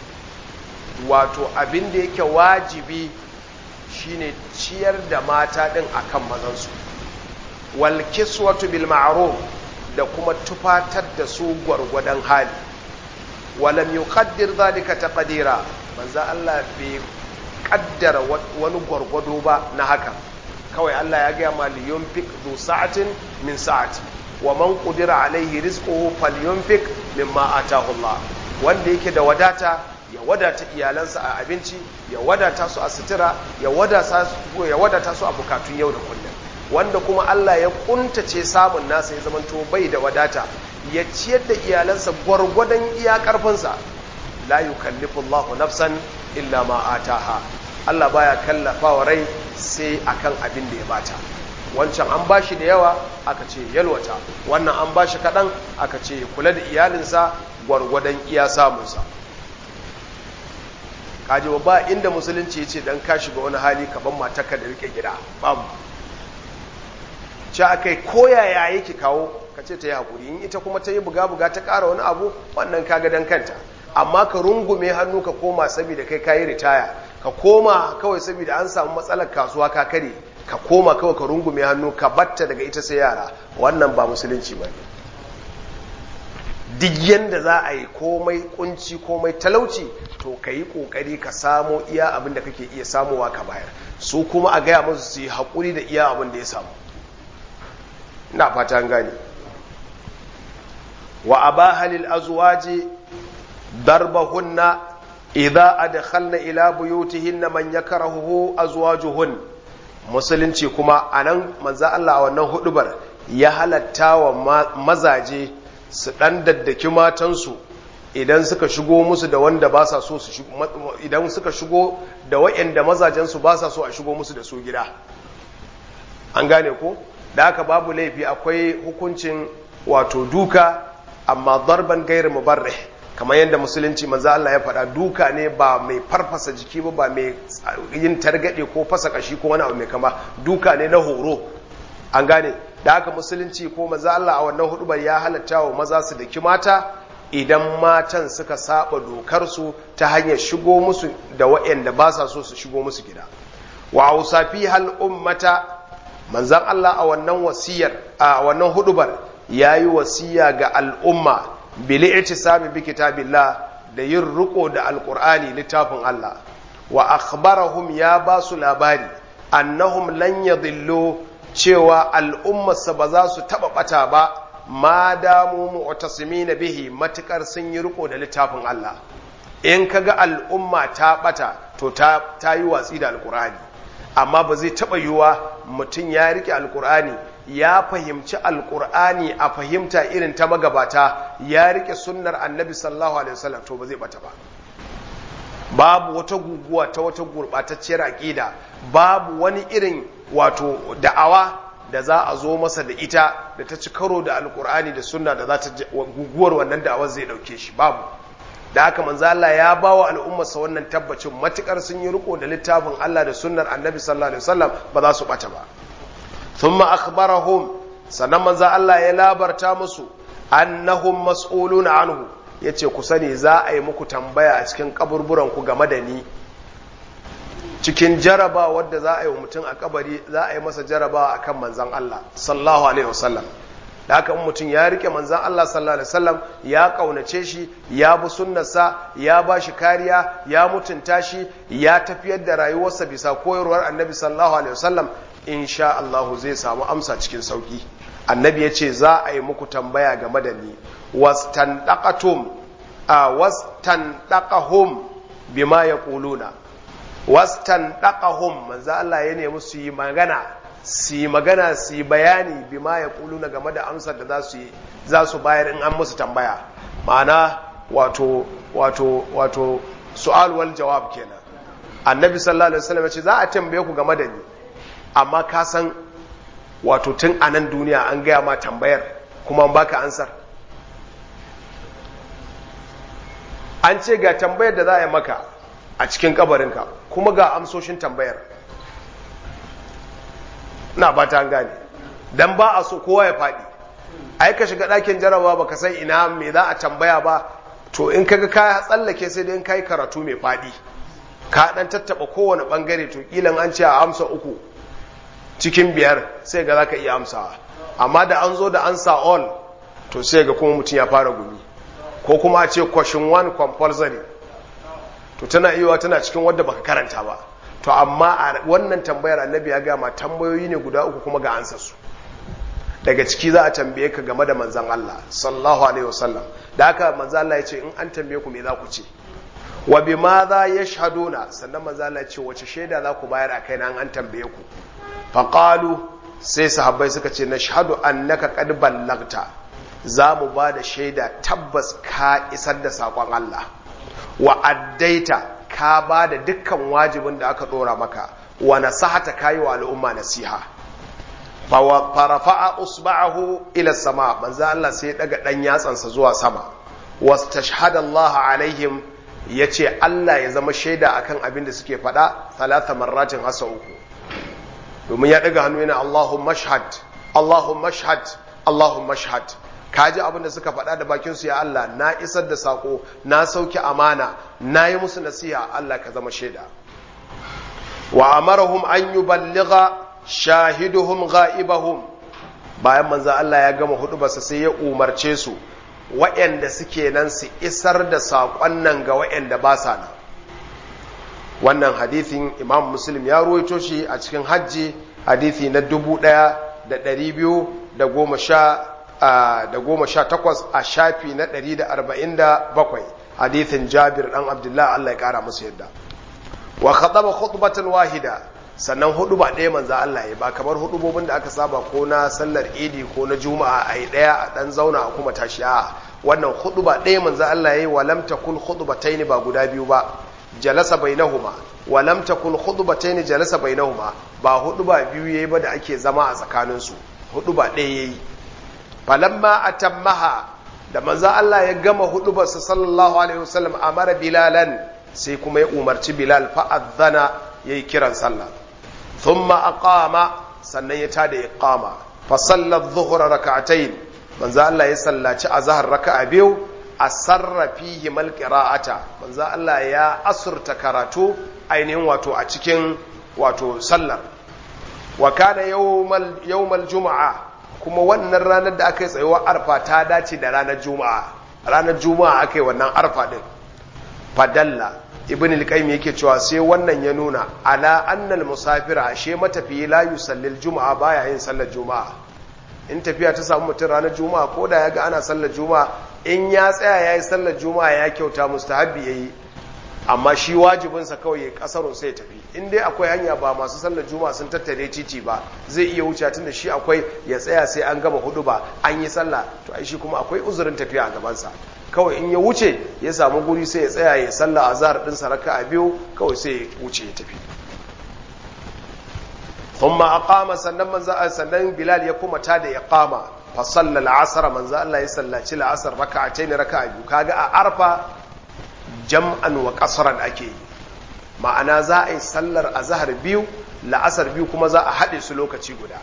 A: wato abin da yake wajibi shine ciyar da mata din akan mazansu wal kiswatu bil ma'ruf da kuma tufatar da su gwargwadon hali walam yuqaddir zalika taqdira manzo Allah bai kaddara wani gwargwado ba na haka kawai Allah ya gaya ma liyunfik zu sa'atin min sa'ati wa man qudira alaihi rizquhu falyunfik mimma atahu Allah wanda yake da wadata ya wadata iyalansa a abinci ya wadata su a sutura ya wadata su ya wadata su a bukatun yau da kullum wanda kuma Allah ya kuntace samun nasa ya zamanto bai da wadata ya ciyar da iyalansa gwargwadon iya karfinsa la yukallifu Allahu nafsan illa ma ataha Allah baya kallafa wa rai sai akan abin da ya bata wancan an bashi da yawa aka ce yalwata wannan an bashi kaɗan aka ce kula da iyalinsa gwargwadon iya samunsa kaji ba inda musulunci ya ce dan ka shiga wani hali ka ban matarka da rike gida babu ce aka yi koyaya yake kawo ka ce ta yi haƙuri in ita kuma ta yi buga-buga ta ƙara wani abu wannan kaga dan kanta amma ka rungume hannu ka koma saboda kai kayi ritaya ka koma kawai saboda an samu matsalar kasuwa ka kare ka koma kawai ka rungume hannu ka batta daga ita sai yara wannan ba musulunci ba ne duk yanda za a yi komai kunci komai talauci to ka yi kokari ka samo iya abin da kake iya samowa ka bayar su kuma a gaya musu su yi haƙuri da iya abin da ya samu ina fata gane wa abahalil azwaji darbahunna idza adkhalna ila buyutihinna man yakrahuhu azwajuhun musulunci kuma anan manzo Allah a wannan hudubar ya halatta wa mazaje su dan daddaki matansu idan suka shigo musu da wanda ba sa so su idan suka shigo da wayanda mazajen su ba sa so a shigo musu da su gida an gane ko da haka babu laifi akwai hukuncin wato duka amma darban gairu mubarrih kamar yadda musulunci manzo Allah ya faɗa duka ne ba mai farfasa jiki ba ba mai yin targade ko fasa kashi ko wani abu mai kama duka ne na horo an gane da haka musulunci ko manzo Allah a wannan hudubar ya halatta wa maza su daki mata idan matan suka saba dokar su ta hanyar shigo musu da waɗanda ba sa so su shigo musu gida wa ausafi hal ummata manzon Allah a wannan wasiyar a wannan hudubar yayi wasiya ga al'umma bili itisami bi kitabillah da yin riko da alqur'ani littafin Allah wa akhbarahum ya ba su labari annahum lan yadhillu cewa al'ummarsa ba za su taba bata ba ma damu mu'tasimina bihi matukar sun yi riko da littafin Allah in kaga al'umma ta bata to ta ta yi watsi da alqur'ani amma ba zai taba yiwa mutum ya rike alqur'ani ya fahimci alkur'ani a fahimta irin ta magabata ya rike sunnar annabi sallallahu alaihi wasallam to ba zai bata ba babu wata guguwa ta wata gurbatacciyar aqida babu wani irin wato da'awa da za a zo masa da ita da ta ci karo da alkur'ani da sunna da za ta guguwar wannan da'awar zai dauke shi babu da haka manzo Allah ya bawa al'ummarsa wannan tabbacin matukar sun yi riko da littafin Allah da sunnar annabi sallallahu alaihi wasallam ba za su bata ba ثم أخبرهم sannan manzo Allah ya labarta musu annahum mas'ulun anhu yace ku sani za a yi muku tambaya a cikin kaburburan ku game da ni cikin jaraba wadda za a yi wa mutum a kabari za a yi masa jaraba akan manzon Allah sallallahu alaihi wasallam da haka mutum ya rike manzon Allah sallallahu alaihi wasallam ya kaunace shi ya bi sunnarsa ya ba shi kariya ya mutunta shi ya tafiyar da rayuwarsa bisa koyarwar annabi sallallahu alaihi wasallam insha Allah zai samu amsa cikin sauki annabi ya ce za a yi muku tambaya game da ni wastandaqatum a wastandaqahum bima yaquluna wastandaqahum manzo Allah ya nemi su yi magana su yi magana su yi bayani bima yaquluna game da amsar da za su yi za su bayar in an musu tambaya ma'ana wato wato wato su'al wal jawab kenan annabi sallallahu alaihi wasallam ya ce za a tambaye ku game da ni amma ka san wato tun a nan duniya an gaya ma tambayar kuma an baka ansar an ce ga tambayar da za a yi maka a cikin kabarinka kuma ga amsoshin tambayar na ba ta gane don ba a so kowa ya faɗi ai ka shiga ɗakin jarawa ba ka san ina me za a tambaya ba to in kaga ka tsallake sai dai in kai karatu mai faɗi ka ɗan tattaɓa kowane ɓangare to ƙilan an ce a amsa uku cikin biyar sai ga za ka iya amsawa amma da an zo da ansa all to sai ga kuma mutum ya fara gumi ko kuma a ce question one compulsory to tana iya tana cikin wadda baka karanta ba to amma a wannan tambayar annabi ya gama tambayoyi ne guda uku kuma ga ansa su daga ciki za a tambaye ka game da manzan Allah sallallahu alaihi wasallam da haka manzan Allah ya ce in an tambaye ku me za ku ce wa bi ma za yashhaduna sannan manzan Allah ya ce wace shaida za ku bayar a kai na an tambaye ku faqalu sai sahabbai suka ce nashhadu annaka qad ballagta za mu ba da shaida tabbas ka isar da saƙon Allah wa addaita ka ba da dukkan wajibin da aka ɗora maka wa nasahata kayi wa al'umma nasiha farafa'a usba'ahu ila sama manzo Allah sai ya daga dan yatsansa zuwa sama wastashhada Allah alaihim yace Allah ya zama shaida akan abin da suke faɗa talata marratin hasa uku domin ya daga hannu yana Allahumma shahad Allahumma shahad Allahumma shahad kaji abin da suka faɗa da bakinsu ya Allah na isar da sako na sauke amana na yi musu nasiha Allah ka zama shaida wa amarahum an yuballigha shahiduhum ghaibahum bayan manzo Allah ya gama hudubarsa sai ya umarce su waɗanda suke nan su isar da saƙon nan ga waɗanda ba sa nan wannan hadithin imam muslim ya ruwaito shi a cikin hajji hadithi na dubu ɗaya da ɗari biyu da goma sha da goma sha takwas a shafi na ɗari da arba'in da bakwai hadithin jabir ɗan abdullah allah ya ƙara musu yadda wa khataba khutbatan wahida sannan hudu ba ɗaya manza Allah ya ba kamar hudubobin da aka saba ko na sallar idi ko na juma'a a yi ɗaya a ɗan zauna a kuma tashi a wannan hudu ba ɗaya manza Allah ya yi wa lam takun khutbatayn ba guda biyu ba jalasa bainahuma wa lam takun khutbatayn jalasa bainahuma ba hudu ba biyu yayi ba da ake zama a tsakanin su hudu ba ɗaya yayi falamma atammaha da manzo Allah ya gama hudubarsa sallallahu alaihi wasallam amara bilalan sai kuma ya umarci bilal fa adzana yayi kiran sallah thumma aqama sannan ya tada iqama fa salla adh-dhuhra rak'atayn manzo Allah ya sallaci azhar raka'a biyu asarra fihi mal qira'ata manzo Allah ya asurta karatu ainihin wato a cikin wato sallar wa kana yawmal yawmal jumu'a kuma wannan ranar da aka yi tsayuwar arfa ta dace da ranar juma'a ranar juma'a aka yi wannan arfa din fadalla ibn al-qayyim yake cewa sai wannan ya nuna ala annal musafira ashe matafiyi la yusallil juma'a baya yin sallar juma'a in tafiya ta samu mutum ranar juma'a ko da ya ga ana sallar juma'a in ya tsaya yayi sallar juma'a ya kyauta mustahabbi yayi amma shi wajibinsa kawai ya kasaro sai tafi in dai akwai hanya ba masu sallar juma'a sun tattare titi ba zai iya wuce tunda shi akwai ya tsaya sai an gama hudu ba an yi sallah to ai shi kuma akwai uzurin tafiya a gabansa kawai in ya wuce ya samu guri sai ya tsaya ya sallah azhar din saraka a biyu kawai sai ya wuce ya tafi thumma aqama sannan manzo sannan bilal ya kuma ta da iqama fa salla al-asr manzo Allah ya sallaci al-asr raka'atayn raka'a biyu kaga a arfa jam'an wa kasran ake yi ma'ana za a yi sallar azhar biyu la'asar biyu kuma za a haɗe su lokaci guda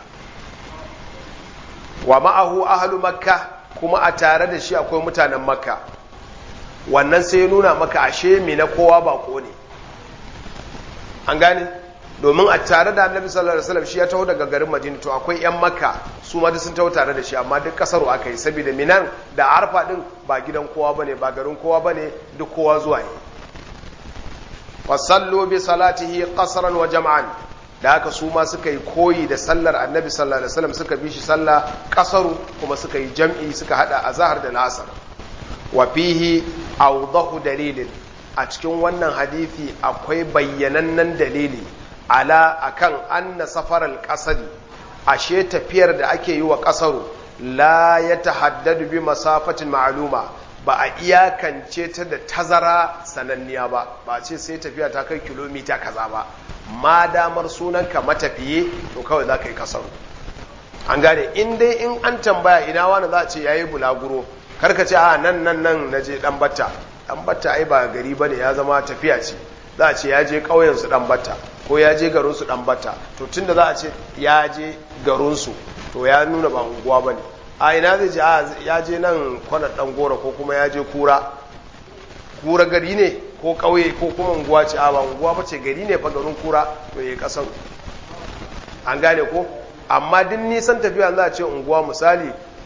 A: wa ma'ahu ahlu makka kuma a tare da shi akwai mutanen makka wannan sai ya nuna maka ashe me na kowa bako ne an gane domin a tare da annabi sallallahu alaihi wasallam shi ya taho daga garin madina to akwai yan makka su ma sun taho tare da shi amma duk kasaru aka yi saboda minan da arfa din ba gidan kowa bane ba garin kowa bane duk kowa zuwa ne fasallu bi salatihi qasran wa jam'an da haka su ma suka yi koyi da sallar annabi sallallahu alaihi wasallam suka bi shi sallah kasaru kuma suka yi jam'i suka hada azhar da lasar wa fihi awdahu dalilin a cikin wannan hadisi akwai bayyanannen dalili ala akan anna safaral qasadi ashe tafiyar da ake yi wa kasaru la ya tahaddadu bi masafatin ma'luma ba a iyakance ta da tazara sananniya ba ba ce sai tafiya ta kai kilomita kaza ba ma damar sunanka matafiye to kawai za ka yi kasaru an gane in dai in an tambaya ina wani za a ce yayi bulaguro karka ce a nan nan nan na je dan batta dan batta ai ba gari bane ya zama tafiya ce za a ce ya je ƙauyen su dan batta ko ya je garin su dan batta to tunda za a ce ya je garin su to ya nuna ba unguwa bane a ina zai je a ya je nan kwanar dan gora ko kuma ya je kura kura gari ne ko ƙauye ko kuma unguwa ce a ba unguwa ba ce gari ne fa garin kura to ya kasar an gane ko amma duk nisan tafiya za a ce unguwa misali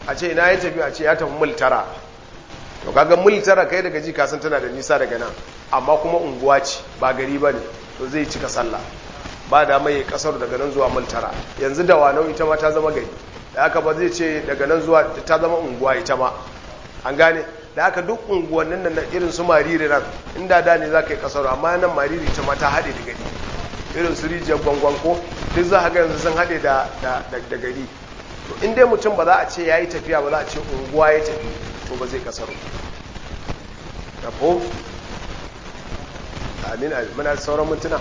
A: a ce ina ya tafi a ce ya tafi mil tara to kaga mil tara kai daga ji kasan tana da nisa daga nan amma kuma unguwa ce ba gari ba ne to zai cika sallah ba da mai kasar daga nan zuwa mil tara yanzu da wanau ita ma ta zama gari da haka ba zai ce daga nan zuwa ta zama unguwa ita ma an gane da haka duk unguwannin nan irin su mariri nan inda da ne za ka yi kasar amma nan mariri ita ma ta haɗe da gari irin su rijiyar gwangwan ko duk za a ga yanzu sun haɗe da gari to in dai mutum ba za a ce ya yi tafiya ba za a ce unguwa ya tafi to ba zai kasar da ko amin amin muna sauran mintuna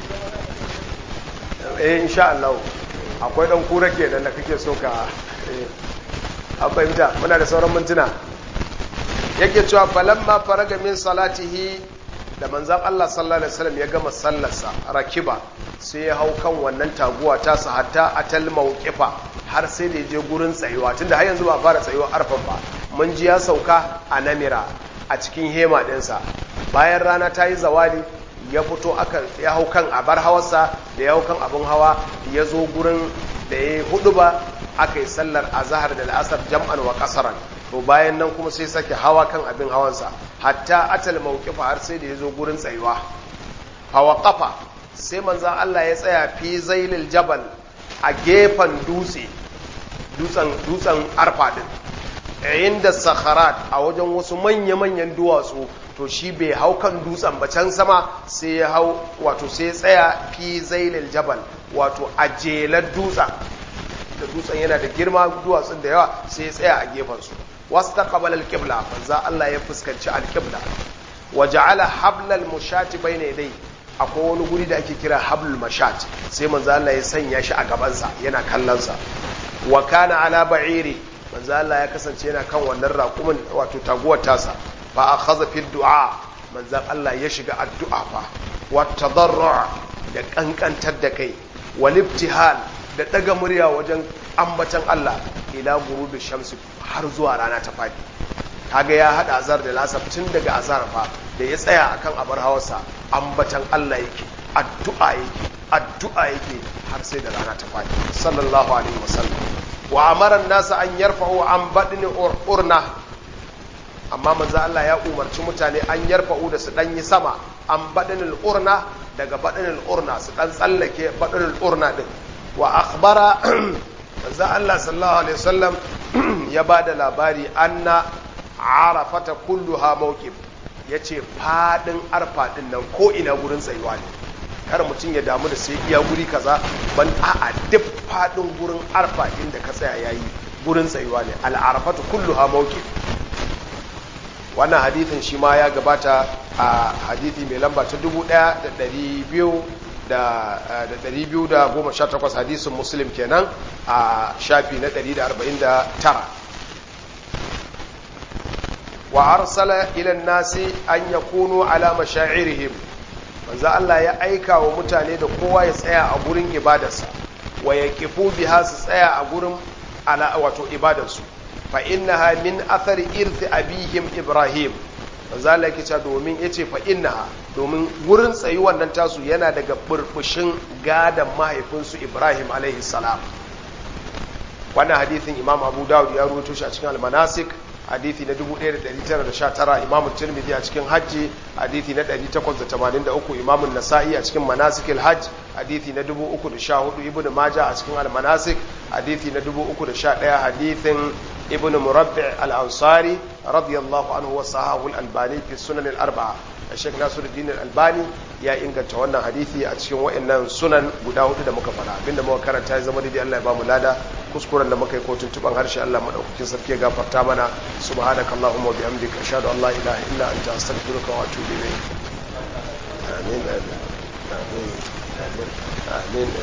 A: eh insha Allah akwai dan kura kenan da kake so ka an fahimta muna da sauran mintuna yake cewa falamma faraga min salatihi da manzan Allah sallallahu alaihi wasallam ya gama sallarsa rakiba sai ya hau kan wannan taguwa ta sa hatta atal mawqifa har sai da je gurin tsayuwa tunda har yanzu ba fara tsayuwa arfan ba mun ji ya sauka a namira a cikin hema ɗinsa bayan rana ta yi zawali ya fito aka ya hau kan abar hawarsa da ya hau kan abin hawa ya zo gurin da ya hudu ba aka yi sallar azahar da la'asar jam'an wa kasaran to bayan nan kuma sai sake hawa kan abin hawansa hatta atal mawqifa har sai da ya zo gurin tsayuwa hawa kafa sai manzan Allah ya tsaya fi zailil jabal a gefen dutse dutsen arfa din inda sakharat a wajen wasu manya-manyan duwatsu to shi bai hau kan dutsen ba can sama sai ya hau wato sai tsaya fi zailil jabal wato a jelar dutsen da dutsen yana da girma duwatsun da yawa sai ya tsaya a gefensu wasu ta kabal alƙibla manza Allah ya fuskanci alƙibla wa ja'ala hablal mushati bayna dai akwai wani guri da ake kira hablul mashat sai manza Allah ya sanya shi a gabansa yana kallonsa wa kana ala ba'iri manzo Allah ya kasance yana kan wannan raƙumin wato taguwar tasa fa akhadha fi du'a manzo Allah ya shiga addu'a fa wa tadarru' da kankantar da kai wal ibtihal da daga murya wajen ambatan Allah ila gurubi shamsi har zuwa rana ta fadi kaga ya hada azar da lasaf tun daga azar fa da ya tsaya akan abar hawarsa ambatan Allah yake addu'a yake addu'a yake har sai da rana ta fadi sallallahu alaihi wasallam wa amara nasa an yarfa'u an badni urna amma manzo Allah ya umarci mutane an yarfa'u da su dan yi sama an badnil urna daga badnil urna su dan tsallake badnil urna din wa akhbara manzo Allah sallallahu alaihi wasallam ya bada labari anna arafata kulluha mawqif yace fadin arfa din nan ko ina gurin tsayuwa ne kar mutum ya damu da sai iya guri kaza ban a'a duk fadin gurin arfa inda ka tsaya yayi gurin tsayuwa ne al'arafatu kulluha mawqif wannan hadithin shi ma ya gabata a hadithi mai lamba ta 1218 hadisin muslim kenan a shafi na 149 wa arsala ila nasi an yakunu ala mashairihim manzo Allah ya aika wa mutane da kowa ya tsaya a gurin ibadarsa wa yaqifu biha su tsaya a gurin ala wato ibadarsu fa innaha min athari irthi abihim ibrahim manzo Allah yake cewa domin yace fa innaha domin gurin tsayi wannan tasu yana daga burbushin gadan mahaifinsu Ibrahim alaihi salam wannan hadithin Imam Abu Dawud ya rawaito shi a cikin al-Manasik hadithi na 1919 imamu tirmidhi a cikin hajji hadithi na 883 imamu nasa'i a cikin manasikil hajj hadithi na 314 ibnu maja a cikin al-manasik hadithi na 311 hadithin ibnu murabbi al-ansari radiyallahu anhu wa sahahu al-albani fi sunan al-arba'a Sheikh Nasiruddin Al-Albani ya inganta wannan hadisi a cikin wayannan sunan guda hudu da muka fara abinda muka karanta ya zama daidai Allah ya bamu lada kuskuren da muka yi ko tuntuban harshe Allah madaukakin sarki ya gafarta mana subhanakallahumma wa bihamdika ashhadu an la ilaha illa anta astaghfiruka wa atubu ilayk amin amin amin amin